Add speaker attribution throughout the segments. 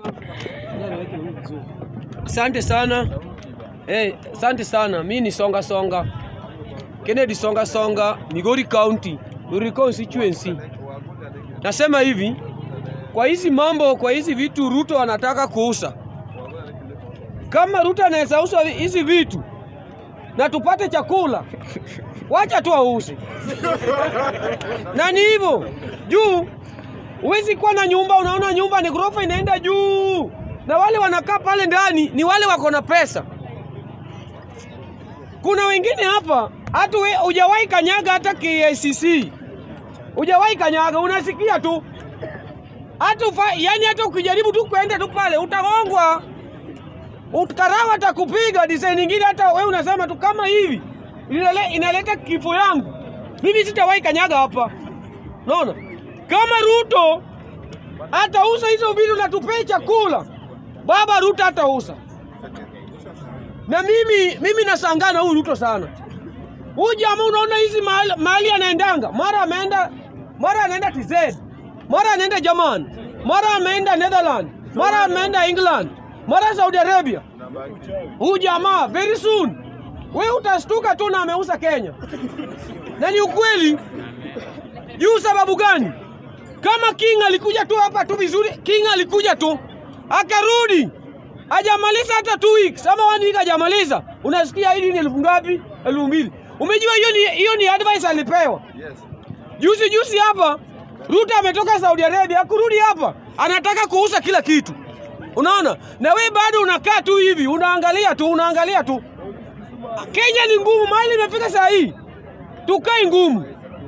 Speaker 1: Asante sana. Eh, asante sana. Mi ni Songa Songa. Kennedy Songa Songa, Migori County, Migori constituency. Nasema hivi, kwa hizi mambo, kwa hizi vitu Ruto anataka kuuza. Kama Ruto anaweza uza hizi vitu na tupate chakula, wacha tu auze. Na ni hivyo juu, huwezi kuwa na nyumba, unaona nyumba ni ghorofa inaenda juu, na wale wanakaa pale ndani ni wale wako na pesa. Kuna wengine hapa hata we- hujawahi kanyaga hata KICC, hujawahi kanyaga, unasikia tu hata ufa, yani hata ukijaribu tu kwenda tu pale utagongwa, utkarawa atakupiga design nyingine, hata wewe unasema tu kama hivi inale, inaleta kifo yangu, mimi sitawahi kanyaga hapa. Unaona, kama Ruto atauza hizo vitu na tupee chakula, baba Ruto atauza na mimi mimi nashangaa na huyu Ruto sana. Huyu jamaa unaona hizi mahali, mahali anaendanga, mara ameenda mara anaenda TZ, mara anaenda German, mara ameenda Netherlands, mara ameenda England, mara Saudi Arabia. Huyu jamaa very soon we utastuka tu na ameuza Kenya, na ni ukweli. Juu sababu gani? Kama King alikuja tu hapa tu vizuri, King alikuja tu akarudi hajamaliza hata two weeks ama one week hajamaliza, unasikia hili ni elfu ngapi? Elfu mbili. Umejua hiyo ni, hiyo ni advice alipewa juzi juzi hapa. Ruto ametoka Saudi Arabia kurudi hapa, anataka kuuza kila kitu, unaona, na we bado unakaa tu hivi unaangalia tu unaangalia tu. Kenya ni ngumu, mahali imefika saa hii, tukae ngumu.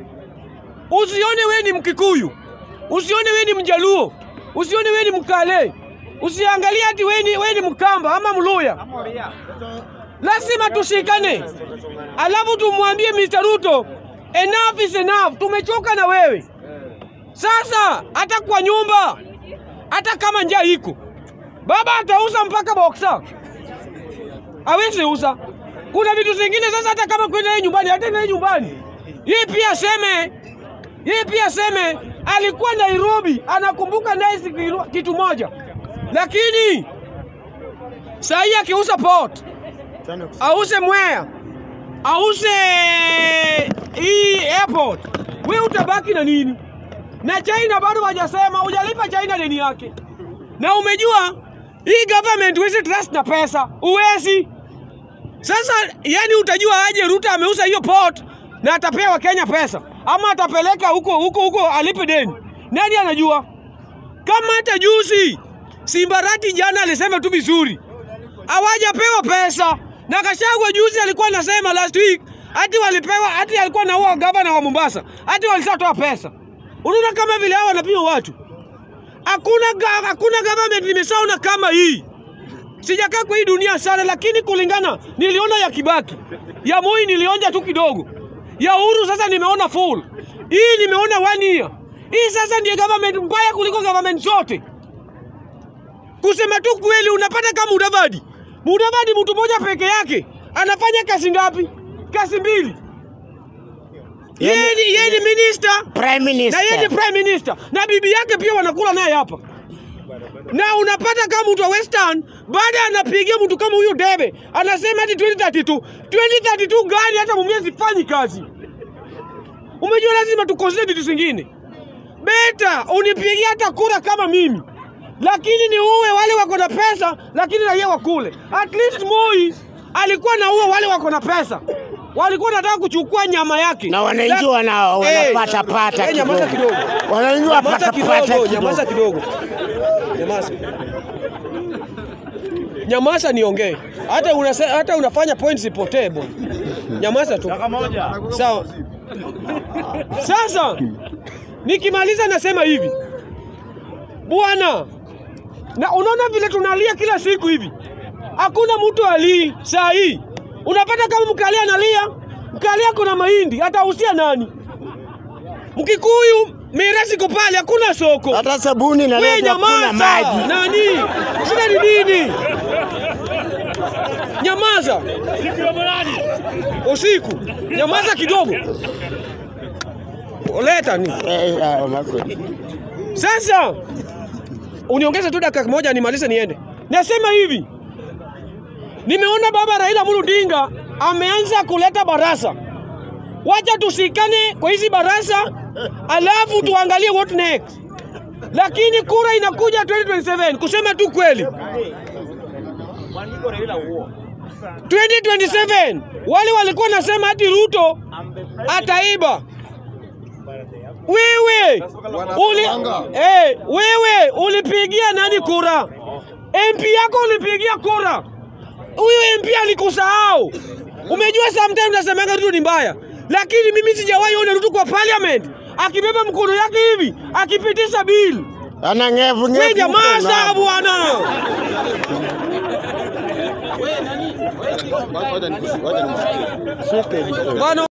Speaker 1: Usione we ni Mkikuyu, usione we ni Mjaluo, usione we ni Mkale, usiangalie ati we ni, we ni Mkamba ama Mluya. Lazima tushikane, alafu tumwambie Mr. Ruto, enough is enough, tumechoka na wewe sasa. Hata kwa nyumba, hata kama njaa iko, baba atauza mpaka boxer, hawezi uza. Kuna vitu zingine sasa, hata kama kwenda yeye nyumbani, hata yeye nyumbani, yeye pia seme yeye pia seme alikuwa Nairobi, anakumbuka nice kitu- kitu moja, lakini saa hii akiuza port, auze Mwea, auze hii airport, we utabaki na nini? Na China bado hajasema, hujalipa China deni yake, na umejua hii government huwezi trust na pesa, uwezi sasa yani, utajua aje Ruto ameuza hiyo port na atapea Wakenya pesa ama atapeleka huko huko huko alipe deni? Nani anajua? Kama hata juzi Simbarati jana alisema tu vizuri, hawajapewa pesa na Gachagua juzi alikuwa anasema last week hati walipewa, hati alikuwa na huo gavana wa Mombasa, hati walishatoa pesa. Unaona kama vile hao wanapima watu. Hakuna ga- hakuna government nimesaona kama hii. Sijakaa kwa hii dunia sana, lakini kulingana niliona ya Kibaki, ya Moi nilionja tu kidogo, ya Uhuru sasa nimeona full, hii nimeona one year. Hii sasa ndiye government mbaya kuliko government zote. Kusema tu kweli, unapata kama Mudavadi. Mudavadi mtu mmoja peke yake anafanya kazi ngapi? Kazi mbili. Yeye ni yeye ni minister
Speaker 2: Prime
Speaker 1: na yeye
Speaker 2: Minister.
Speaker 1: ni prime minister na bibi yake pia wanakula naye hapa, na unapata kama mtu wa Western baada anapigia mtu kama huyo debe, anasema hati 2032 2032 gani? Hata mumia sifanyi kazi. Umejua, lazima tukosee vitu zingine. Beta unipigia hata kura kama mimi, lakini ni uwe wale wako na pesa, lakini raia wakule. At least Moi alikuwa na uwe wale wako na pesa, walikuwa nataka kuchukua nyama yake
Speaker 2: Na wananchi wana- wanapata pata
Speaker 1: Eh, nyamaza
Speaker 2: kidogo.
Speaker 1: kidogo.
Speaker 2: Wananchi
Speaker 1: Nyamaza
Speaker 2: wanapata pata
Speaker 1: kidogo, nyamaza
Speaker 2: kidogo.
Speaker 1: kidogo. Nyamaza. Nyamaza niongee. Hata unase, hata unafanya points ipotee bwana. Nyamaza tu. Sawa. Sasa nikimaliza nasema hivi. Bwana, na unaona vile tunalia kila siku hivi. Hakuna mtu alii saa hii. Unapata kama mkalia analia, mkalia kuna mahindi, atausia nani? Mkikuyu mirasi iko pale, hakuna soko.
Speaker 2: Hata sabuni
Speaker 1: We
Speaker 2: inaletwa kuna
Speaker 1: nyamaza!
Speaker 2: maji.
Speaker 1: Nani? Shida ni nini? Nyamaza! Usiku. Nyamaza kidogo. Leta ni.
Speaker 2: Eh, ah, makweli.
Speaker 1: Sasa uniongeze tu dakika moja nimalize niende. Nasema hivi, nimeona baba Raila Amolo Odinga ameanza kuleta barasa. Wacha tusikane kwa hizi barasa, alafu tuangalie what next. Lakini kura inakuja 2027 kusema tu kweli 2027 wale walikuwa nasema ati Ruto ataiba. Wewe uli, eh, wewe ulipigia nani kura? MP yako ulipigia kura, huyu MP alikusahau. Umejua sometimes nasemanga Ruto ni mbaya, lakini mimi sijawahi ona Ruto kwa parliament akibeba mkono yake hivi akipitisha bill.
Speaker 2: Ana ngevu
Speaker 1: We
Speaker 2: ngevu.
Speaker 1: jamaa
Speaker 2: huko
Speaker 1: saa
Speaker 2: na-
Speaker 1: bwana.
Speaker 3: Ngoja nikushike.
Speaker 1: Bwana